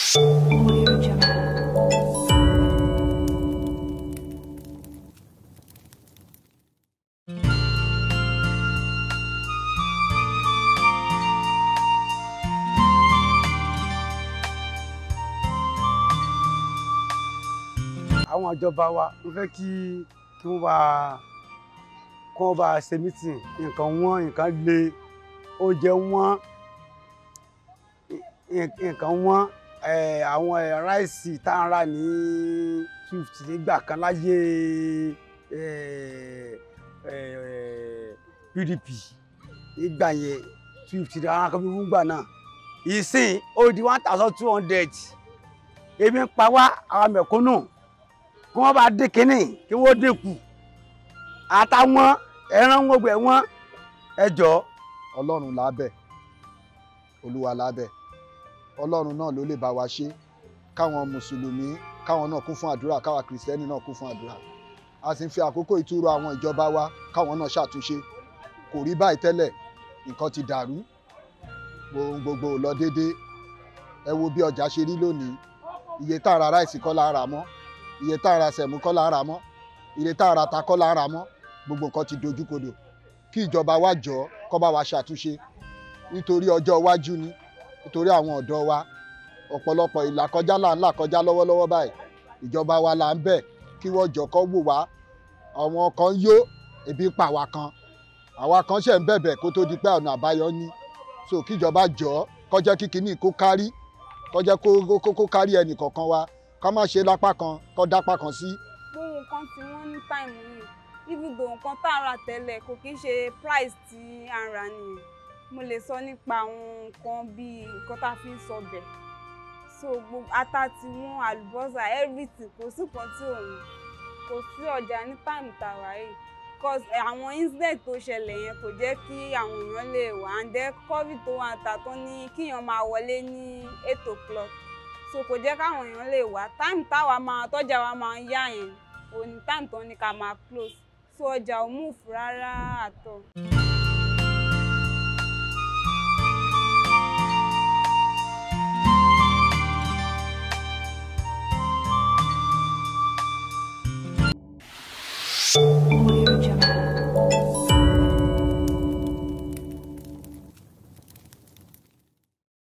Audio Jungle. àwọn ìjọba wa ń fẹ́ kí kí wọ́n bá kí wọ́n bá ṣe mítìn nǹkan wọ́n nǹkan le oúnjẹ wọ́n ì- nǹkan wọ́n eh, àwọn eh, ráìsì tá à ń rà ní two fifty nígbà kan láyé eh, eh, PDP nígbà yẹn two fifty ní àwọn akọ́bí fúngbà náà ìsìn ó di one thousand two hundred ebi ń pa wá àwọn mẹ̀kúnnù kí wọ́n bá dín kínní kí wọ́n dínkù àtàwọn ẹran wọn gbẹ wọn ẹ jọ ọlọ́run lábẹ́ olúwa lábẹ́ ọlọ́run náà ló lè bá wa ṣe káwọn mùsùlùmí káwọn náà kún fún àdúrà káwa kìrìsìtẹ́nì náà kún fún àdúrà a sì ń fi àkókò ìtúrò àwọn ìjọba wa káwọn náà ṣàtúnṣe kò rí báyìí tẹ́lẹ̀ nǹkan ti dàrú ohun gbogbo ò lọ déédéé ẹ wo bí ọjà ṣe rí lónìí iye tá a ra ráìsì kọ́ la ń rà mọ́ iye tá a ra sẹ̀mú kọ́ la ń rà mọ́ iye tá a ra ta kọ́ la ń rà mọ́ gbogbo nǹkan ti dojúkodò kí ìjọba wa jọ kó bá wa ṣàtúnṣe nítorí ọjọ́ iwájú ni nítorí àwọn ọ̀dọ́ wa ọ̀pọ̀lọpọ̀ ìlàkọjá là ń là kọjá lọ́wọ́lọ́wọ́ báyìí ìjọba wa là ń bẹ̀ kí wọ́n jọ kó wò wá àwọn kan yó ebi ń pa àwa kan àwa kan ṣẹ̀ ń bẹ̀bẹ̀ kó tó di pé ọ̀nà àbáyọ ní so kíjọba jọ kó jẹ́ kí kinní kó kárí kó jẹ́ kó kó kó kárí ẹnì kọ̀ọ̀kan wa ká má ṣe lápá kan kó dápá kan sí gbogbo nǹkan tí wọ́n ní táìmù yìí even though nǹkan tá a rà tẹ́lẹ̀ kò kí ń ṣe price tí a ń rà nìyẹn mo lè sọ nípa àwọn nǹkan bíi nǹkan tá a fi ń sọbẹ̀ so gbogbo ata tí wọ́n àlùbọ́sà everything kò sí nǹkan tí òun kò sí ọjà ní táìmù tá a wà yìí cause àwọn incident tó ṣẹlẹ̀ yẹn kò jẹ́ kí àwọn èèyàn lè wà and then covid tó wà ta tó ní kíyàn máa wọlé ní eight o'clock so kò jẹ́ káwọn èèyàn lè wá táìmù táwa máa tọ́jà wa máa ń yá yẹn òní táìmù tó ní ká máa close so ọjà ò move rárá àtọ̀.